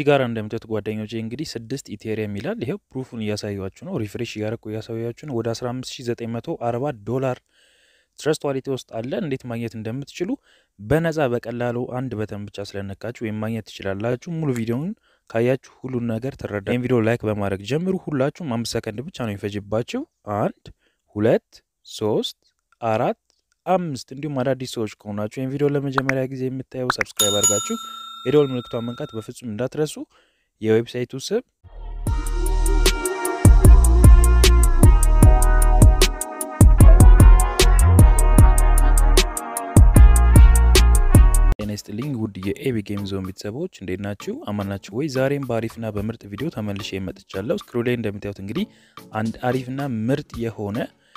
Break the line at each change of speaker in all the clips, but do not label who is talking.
እዚህ ጋር እንደምታዩት ጓደኞቼ እንግዲህ ስድስት ኢቴሪየም ይላል። ይሄው ፕሩፉን እያሳያችሁ ነው። ሪፍሬሽ እያደረኩ እያሳያችሁ ነው። ወደ 15940 ዶላር ትረስት ዋሌት ውስጥ አለ። እንዴት ማግኘት እንደምትችሉ በነፃ በቀላሉ አንድ በተን ብቻ ስለነካችሁ ወይም ማግኘት ትችላላችሁ። ሙሉ ቪዲዮውን ካያችሁ ሁሉን ነገር ትረዳ። ይህን ቪዲዮ ላይክ በማድረግ ጀምሩ። ሁላችሁም አምስት ሰከንድ ብቻ ነው የሚፈጅባችሁ። አንድ ሁለት ሶስት አራት አምስት እንዲሁም አዳዲስ ሰዎች ከሆናችሁ ይህን ቪዲዮ ለመጀመሪያ ጊዜ የምታየው ሰብስክራይብ አድርጋችሁ የደወል ምልክቷን መንካት በፍጹም እንዳትረሱ። የዌብሳይቱ ስም ጤና ይስጥልኝ ውድ የኤቢ ጌም ዞን ቤተሰቦች እንዴት ናችሁ? አማን ናችሁ ወይ? ዛሬም በአሪፍና በምርጥ ቪዲዮ ተመልሼ መጥቻለሁ። ስክሪን ላይ እንደምታዩት እንግዲህ አንድ አሪፍና ምርጥ የሆነ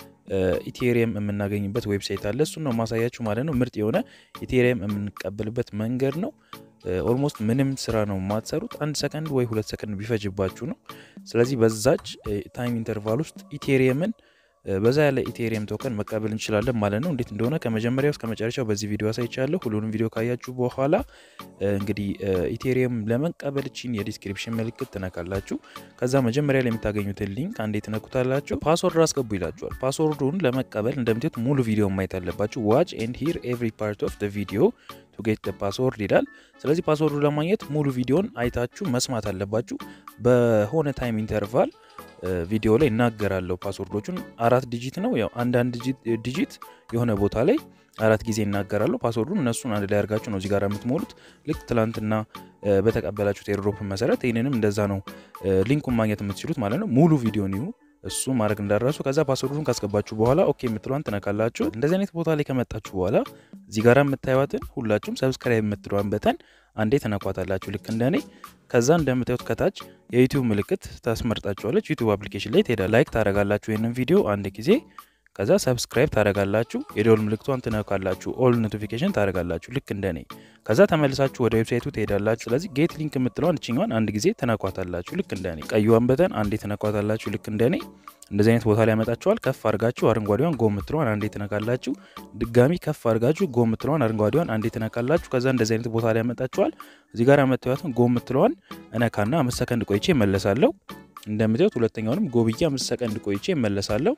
ኢቴሪየም የምናገኝበት ዌብሳይት አለ። እሱን ነው ማሳያችሁ ማለት ነው። ምርጥ የሆነ ኢቴሪየም የምንቀበልበት መንገድ ነው። ኦልሞስት ምንም ስራ ነው የማትሰሩት። አንድ ሰከንድ ወይ ሁለት ሰከንድ ቢፈጅባችሁ ነው። ስለዚህ በዛች ታይም ኢንተርቫል ውስጥ ኢቴሪየምን በዛ ያለ ኢቴሪየም ቶከን መቀበል እንችላለን ማለት ነው። እንዴት እንደሆነ ከመጀመሪያው እስከ መጨረሻው በዚህ ቪዲዮ አሳይቻለሁ። ሁሉንም ቪዲዮ ካያችሁ በኋላ እንግዲህ ኢቴሪየም ለመቀበል ችን የዲስክሪፕሽን ምልክት ትነካላችሁ። ከዛ መጀመሪያ ላይ የምታገኙትን ሊንክ አንዴ ትነኩታላችሁ። ፓስወርድ አስገቡ ይላችኋል። ፓስወርዱን ለመቀበል እንደምትት ሙሉ ቪዲዮ ማየት አለባችሁ። ዋች ኤንድ ሂር ኤቭሪ ፓርት ኦፍ ቪዲዮ ቱ ጌት ፓስወርድ ይላል። ስለዚህ ፓስወርዱ ለማግኘት ሙሉ ቪዲዮን አይታችሁ መስማት አለባችሁ። በሆነ ታይም ኢንተርቫል ቪዲዮ ላይ እናገራለሁ። ፓስወርዶቹን አራት ዲጂት ነው። ያው አንዳንድ ዲጂት የሆነ ቦታ ላይ አራት ጊዜ እናገራለሁ። ፓስወርዱን እነሱን አንድ ላይ አድርጋችሁ ነው እዚህ ጋር የምትሞሉት። ልክ ትላንትና በተቀበላችሁት ኤርድሮፕ መሰረት ይህንንም እንደዛ ነው ሊንኩን ማግኘት የምትችሉት ማለት ነው። ሙሉ ቪዲዮ ኒው እሱ ማድረግ እንዳደረሱ ከዛ ፓስወርዱን ካስገባችሁ በኋላ ኦኬ የምትሏን ትነካላችሁ። እንደዚህ አይነት ቦታ ላይ ከመጣችሁ በኋላ እዚህ ጋር የምታዩትን ሁላችሁም ሰብስክራይብ የምትሏን በተን አንዴ ተነኳታላችሁ ልክ እንደኔ። ከዛ እንደምታዩት ከታች የዩቲዩብ ምልክት ታስመርጣችኋለች። ዩቲዩብ አፕሊኬሽን ላይ ትሄዳ ላይክ ታደረጋላችሁ ይህንን ቪዲዮ አንድ ጊዜ ከዛ ሰብስክራይብ ታደረጋላችሁ። የደወል ምልክቷን ትነካላችሁ። ኦል ኖቲፊኬሽን ታደረጋላችሁ ልክ እንደኔ። ከዛ ተመልሳችሁ ወደ ዌብሳይቱ ትሄዳላችሁ። ስለዚህ ጌት ሊንክ የምትለዋን እችኛዋን አንድ ጊዜ ተነኳታላችሁ ልክ እንደኔ። ቀይዋን በተን አንዴ ተነኳታላችሁ ልክ እንደኔ። እንደዚህ አይነት ቦታ ላይ ያመጣችኋል። ከፍ አድርጋችሁ አረንጓዴዋን ጎ የምትለዋን አንዴ ትነካላችሁ። ድጋሚ ከፍ አድርጋችሁ ጎ የምትለዋን አረንጓዴዋን አንዴ ትነካላችሁ። ከዛ እንደዚህ አይነት ቦታ ላይ ያመጣችኋል። እዚህ ጋር ያመጣኋትን ጎ የምትለዋን እነካና አምስት ሰከንድ ቆይቼ እመለሳለሁ። እንደምታዩት ሁለተኛውንም ጎ ብዬ አምስት ሰከንድ ቆይቼ እመለሳለሁ።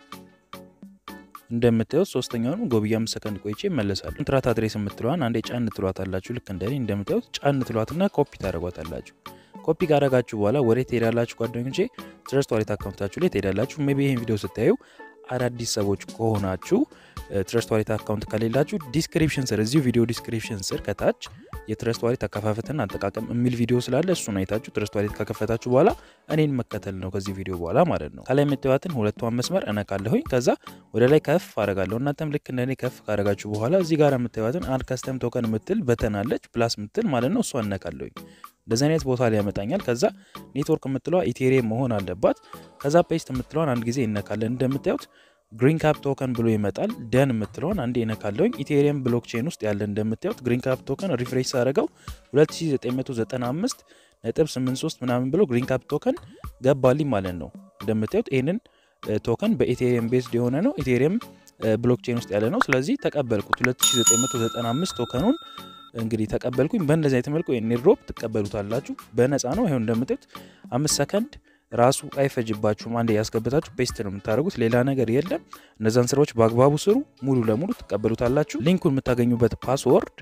እንደምታዩት ሶስተኛውንም ጎብያ አምስት ሰከንድ ቆይቼ ይመለሳሉ። ኮንትራት አድሬስ የምትለዋን አንዴ ጫን ትሏታላችሁ። ልክ እንደኔ እንደምታዩት ጫን ትሏትና ኮፒ ታደረጓታላችሁ። ኮፒ ካደረጋችሁ በኋላ ወደ ትሄዳላችሁ ጓደኞቼ፣ ትረስት ዋሌት አካውንታችሁ ላይ ትሄዳላችሁ። ሜይ ቢ ይህን ቪዲዮ ስታዩ አዳዲስ ሰዎች ከሆናችሁ ትረስት ዋሌት አካውንት ከሌላችሁ ዲስክሪፕሽን ስር እዚሁ ቪዲዮ ዲስክሪፕሽን ስር ከታች የትረስት ዋሌት አከፋፈትና አጠቃቀም የሚል ቪዲዮ ስላለ እሱን አይታችሁ ትረስት ዋሌት ከከፈታችሁ በኋላ እኔን መከተል ነው ከዚህ ቪዲዮ በኋላ ማለት ነው። ከላይ የምታዩትን ሁለቷን መስመር እነካለሁኝ። ከዛ ወደ ላይ ከፍ አደርጋለሁ። እናንተም ልክ እንደኔ ከፍ ካደረጋችሁ በኋላ እዚህ ጋር የምታዩትን አንድ ከስተም ቶከን የምትል በተናለች ፕላስ ምትል ማለት ነው። እሷ እነካለሁኝ። እንደዚህ አይነት ቦታ ላይ ያመጣኛል። ከዛ ኔትወርክ የምትለዋ ኢቴሪየም መሆን አለባት። ከዛ ፔስት የምትለዋን አንድ ጊዜ እነካለን። እንደምታዩት ግሪን ካፕ ቶከን ብሎ ይመጣል። ደን የምትለውን አንዴ እነካለሁኝ። ኢቴሪየም ብሎክቼን ውስጥ ያለ እንደምታዩት ግሪን ካፕ ቶከን ሪፍሬሽ ሳደረገው 2995 ነጥብ 83 ምናምን ብሎ ግሪን ካፕ ቶከን ገባልኝ ማለት ነው። እንደምታዩት ይህንን ቶከን በኢቴሪየም ቤዝድ የሆነ ነው። ኢቴሪየም ብሎክቼን ውስጥ ያለ ነው። ስለዚህ ተቀበልኩት 2995 ቶከኑን እንግዲህ ተቀበልኩኝ። በእንደዚህ አይነት መልኩ ኤርድሮፕ ትቀበሉታላችሁ። በነፃ ነው። ይኸው እንደምታዩት አምስት ሰከንድ ራሱ አይፈጅባችሁም። አንዴ ያስገብታችሁ ፔስት ነው የምታደርጉት፣ ሌላ ነገር የለም። እነዛን ስራዎች በአግባቡ ስሩ፣ ሙሉ ለሙሉ ትቀበሉታላችሁ። ሊንኩን የምታገኙበት ፓስወርድ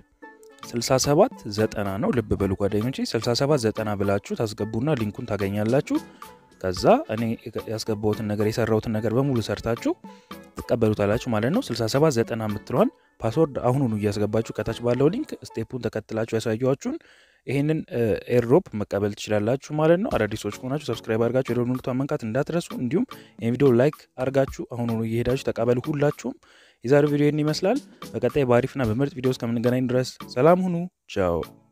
6790 ነው። ልብ በሉ ጓደኞቼ፣ 6790 ብላችሁ ታስገቡና ሊንኩን ታገኛላችሁ። ከዛ እኔ ያስገባሁትን ነገር የሰራሁትን ነገር በሙሉ ሰርታችሁ ትቀበሉታላችሁ ማለት ነው። 6790 የምትለዋን ፓስወርድ አሁኑኑ እያስገባችሁ ከታች ባለው ሊንክ ስቴፑን ተከትላችሁ ያሳየኋችሁን ይህንን ኤርድሮፕ መቀበል ትችላላችሁ ማለት ነው። አዳዲስ ሰዎች ከሆናችሁ ሰብስክራይብ አድርጋችሁ የደወል ምልክቷን መንካት እንዳትረሱ። እንዲሁም ይህን ቪዲዮ ላይክ አድርጋችሁ አሁኑኑ እየሄዳችሁ ተቀበሉ ሁላችሁም። የዛሬው ቪዲዮ ይህን ይመስላል። በቀጣይ በአሪፍና በምርጥ ቪዲዮ እስከምንገናኝ ድረስ ሰላም ሁኑ። ቻው